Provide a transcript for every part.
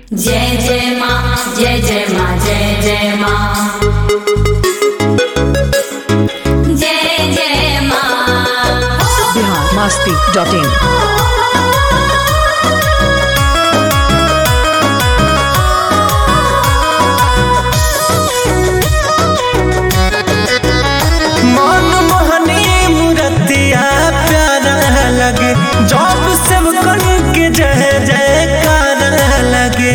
जय जय माँ जय जय माँ जय जय माँ जय जय माँ बिहार मस्ती डॉट इन मन मोहनी मूर्तिया प्यारा लगे जब सब कन के जय जयकार लगे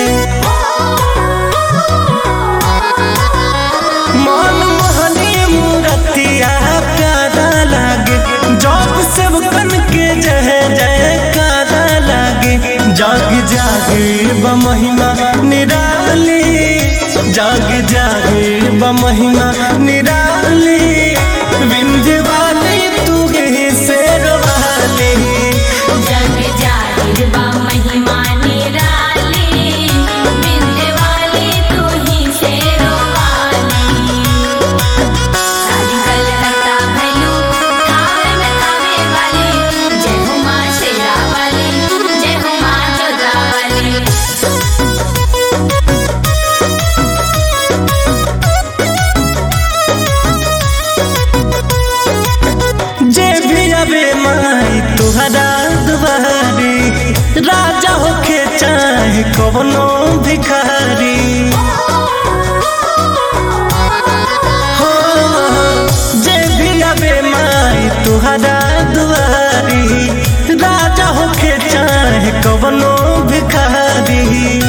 मन मोहनी मूर्तिया प्यारा लगे जब सब कन के जय जयकार लगे जाग जागे ब महिमा निराली जाग जागे ब महिमा निराली विंध्य वाली तू ही शेर वाली जग जाहिर बा महिमा निराली बिंद वाली तू ही शेरो वाली सारी कलकत्ता भैलू थावे में थावे वाली जय हो माँ शेरा वाली जय हो माँ जोधा वाली जे भी अबे माई तुहरा दुआरी राजा होके चाहे कवनो भिखारी हो जे भी अबे माई तुहरा दुआरी राजा होके चाहे कवनो भिखारी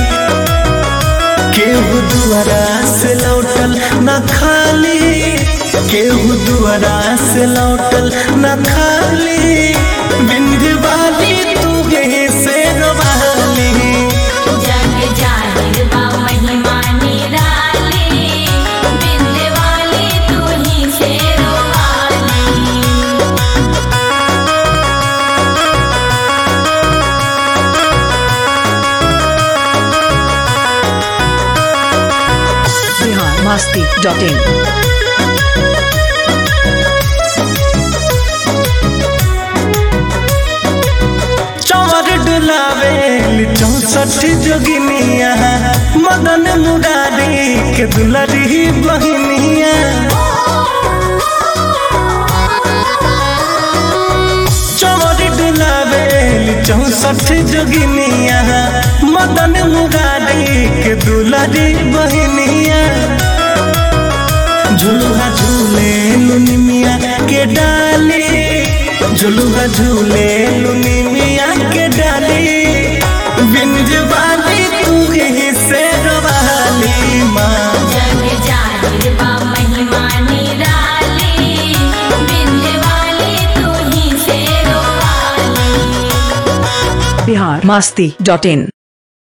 केहू दुआरा से लौटल न खाली केहू दुआरा से लौटल न खाली बिंध्य वाली तू गई से वाली जग जाहिर बा महिमा निराली बिंद वाली तू ही शेरो वाली बिहार मस्ती डॉट इन चौर डुलावे चौसठ जोगिनिया मदन मुरारी के दुलरी बहनिया चौर डुलावे चौसठ जोगिनिया मदन मुरारी के दुलरी बहनिया झुलुहा झूले लुनी मिया के डाली झुलुहा झूले लुनी मिया के डाली बिंज वाली तू ही से वाली माँ जग जाहिर बा महिमा निराली बिंद वाली तू ही शेरो वाली बिहार मस्ती डॉट इन